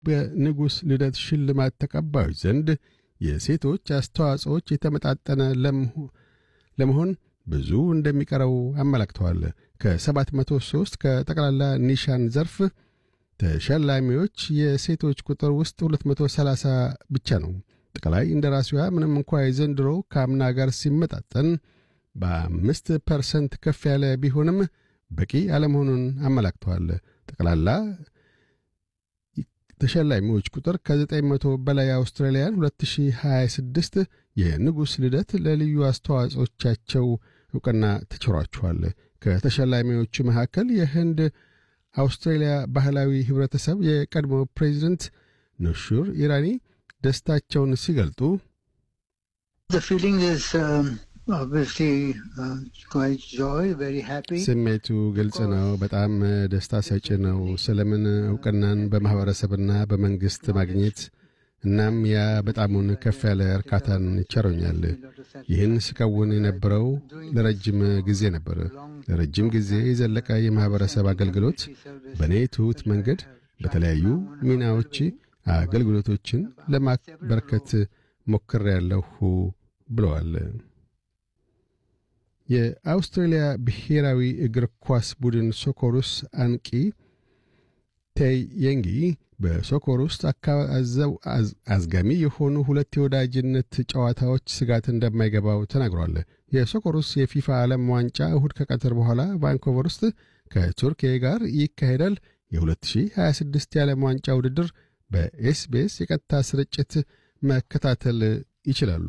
በንጉሥ ልደት ሽልማት ተቀባዮች ዘንድ የሴቶች አስተዋጽኦች የተመጣጠነ ለመሆን ብዙ እንደሚቀረው አመላክተዋል። ከ703 ከጠቅላላ ኒሻን ዘርፍ ተሸላሚዎች የሴቶች ቁጥር ውስጥ 230 ብቻ ነው። ጠቅላይ እንደራሴዋ ምንም እንኳ የዘንድሮ ከአምና ጋር ሲመጣጠን በአምስት ፐርሰንት ከፍ ያለ ቢሆንም በቂ አለመሆኑን አመላክተዋል። ጠቅላላ ተሸላሚዎች ቁጥር ከ900 በላይ አውስትራሊያን 2026 የንጉሥ ልደት ለልዩ አስተዋጽኦቻቸው ዕውቅና ተችሯቸዋል። ከተሸላሚዎቹ መካከል የህንድ አውስትራሊያ ባህላዊ ኅብረተሰብ የቀድሞ ፕሬዚደንት ኑሹር ኢራኒ ደስታቸውን ሲገልጡ ስሜቱ ግልጽ ነው። በጣም ደስታ ሰጪ ነው። ስለምን ዕውቅናን በማኅበረሰብና በመንግሥት ማግኘት እናም ያ በጣሙን ከፍ ያለ እርካታን ይቸሮኛል። ይህን ስከውን የነበረው ለረጅም ጊዜ ነበር። ለረጅም ጊዜ የዘለቀ የማኅበረሰብ አገልግሎት በእኔ ትሑት መንገድ በተለያዩ ሚናዎች አገልግሎቶችን ለማበርከት ሞክሬያለሁ ብለዋል። የአውስትሬልያ ብሔራዊ እግር ኳስ ቡድን ሶኮሩስ አንቂ ቴይ የንጊ በሶኮር ውስጥ አዝጋሚ የሆኑ ሁለት የወዳጅነት ጨዋታዎች ስጋት እንደማይገባው ተናግሯል። የሶኮሩስ የፊፋ ዓለም ዋንጫ እሁድ ከቀትር በኋላ ቫንኮቨር ውስጥ ከቱርኪያ ጋር ይካሄዳል። የ2026 የዓለም ዋንጫ ውድድር በኤስቤስ የቀጥታ ስርጭት መከታተል ይችላሉ።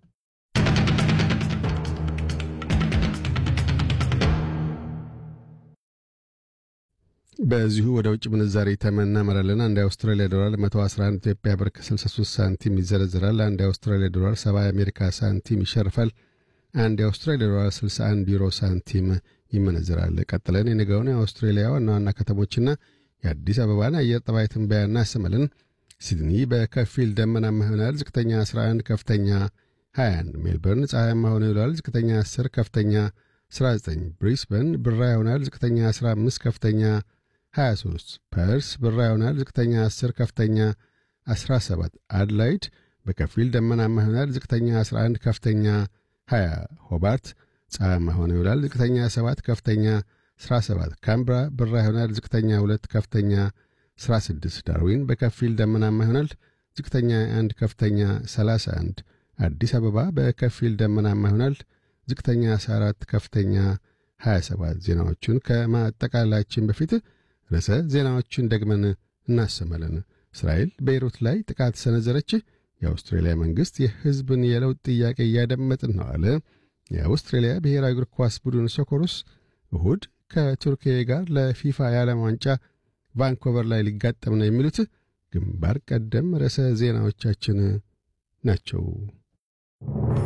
በዚሁ ወደ ውጭ ምንዛሪ ተመን እናመራለን። አንድ የአውስትራሊያ ዶላር 111 ኢትዮጵያ ብር ከ63 ሳንቲም ይዘረዝራል። አንድ የአውስትራሊያ ዶላር 70 የአሜሪካ ሳንቲም ይሸርፋል። አንድ የአውስትራሊያ ዶላር 61 ዩሮ ሳንቲም ይመነዝራል። ቀጥለን የነገውን የአውስትሬሊያ ዋና ዋና ከተሞችና የአዲስ አበባን አየር ጠባይ ትንበያ እናሰማለን። ሲድኒ በከፊል ደመናማ ይሆናል። ዝቅተኛ 11፣ ከፍተኛ 21። ሜልበርን ፀሐያማ ሆኖ ይውላል። ዝቅተኛ 10፣ ከፍተኛ 19። ብሪስበን ብራ ይሆናል። ዝቅተኛ 15፣ ከፍተኛ 23 ፐርስ ብራ ይሆናል። ዝቅተኛ 10 ከፍተኛ 17 አድላይድ በከፊል ደመናማ ይሆናል። ዝቅተኛ 11 ከፍተኛ 20 ሆባርት ፀሐያማ ሆኖ ይውላል። ዝቅተኛ 7 ከፍተኛ 17 ካምብራ ብራ ይሆናል። ዝቅተኛ 2 ከፍተኛ 16 ዳርዊን በከፊል ደመናማ ይሆናል። ዝቅተኛ 1 ከፍተኛ 31 አዲስ አበባ በከፊል ደመናማ ይሆናል። ዝቅተኛ 14 ከፍተኛ 27 ዜናዎቹን ከማጠቃላችን በፊት ርዕሰ ዜናዎቹን ደግመን እናሰማለን። እስራኤል ቤይሩት ላይ ጥቃት ሰነዘረች። የአውስትሬልያ መንግሥት የሕዝብን የለውጥ ጥያቄ እያደመጥን ነው አለ። የአውስትሬልያ ብሔራዊ እግር ኳስ ቡድን ሶኮሩስ እሁድ ከቱርኪያ ጋር ለፊፋ የዓለም ዋንጫ ቫንኮቨር ላይ ሊጋጠም ነው የሚሉት ግንባር ቀደም ርዕሰ ዜናዎቻችን ናቸው።